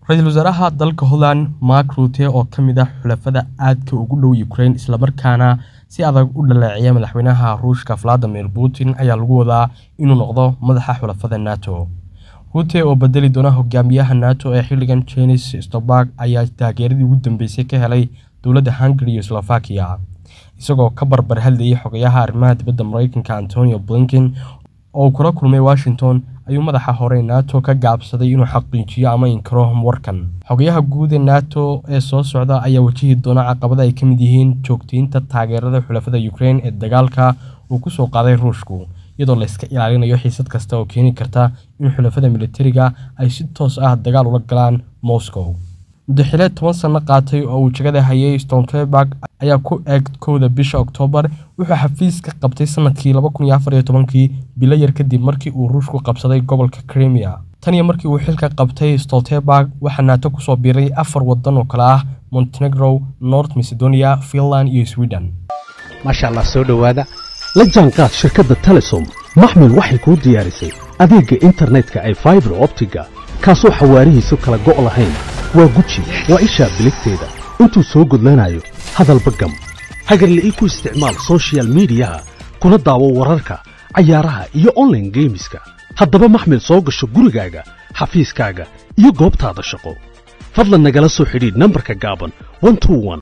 ra-iisul wasaaraha dalka holland mark ruute oo ka mid ah xulafada aadka ugu dhow ukraine islamarkaana si adag u dhaleeceya madaxweynaha ruushka valadimir putin ayaa lagu wadaa inuu noqdo madaxa xulafada nato ruute oo bedeli doona hogaamiyaha nato ee xilligan jenis stolberg ayaa taageeradii ugu dambeysay ka helay dowladda hungary iyo slovakia isagoo ka barbar hadlayay xogayaha arrimaha dibadda mareykanka antonio blinken oo kula kulmay washington ayuu madaxa hore nato ka gaabsaday inuu xaqiijiyo ama inkaro warkan xogayaha guud ee nato ee soo socda ayaa wajihi doona caqabada ay ka mid yihiin joogteynta taageerada xulafada ukraine ee dagaalka uu kusoo qaaday ruushku iyadoo layska ilaalinayo xiisad kasta oo keeni karta in xulafada militariga ay si toos ah dagaal ula galaan moscow muddaxileed toban sanno qaatay oo uu jagada hayay stoltenberg ayaa ku eeg kowda bisha oktoobar wuxuu xafiiska qabtay sanadkii laba kun iyo afar iyo tobankii bilo yar kadib markii uu ruushku qabsaday gobolka crimea tan iyo markii uu xilka qabtay stoltenberg waxaa naato kusoo biiray afar waddan oo kale ah montenegro north macedonia finland iyo sweden maasha allah soo dhowaada la jaanqaad shirkadda telesom maxmil waxay kuu diyaarisay adeegga internetka ay faibar optiga kaasoo xawaarihiisu kala go' lahayn waa guji waa ishaa biligteeda intuu soo gudlanayo hadalba gam hagarla'ii ku isticmaal sochial midiyaha kuna daawo wararka cayaaraha iyo onlaine geemiska haddaba maxmil soo gasho gurigaaga xafiiskaaga iyo goobtaada shaqo fadlan nagala soo xidhiidh nambarka gaaban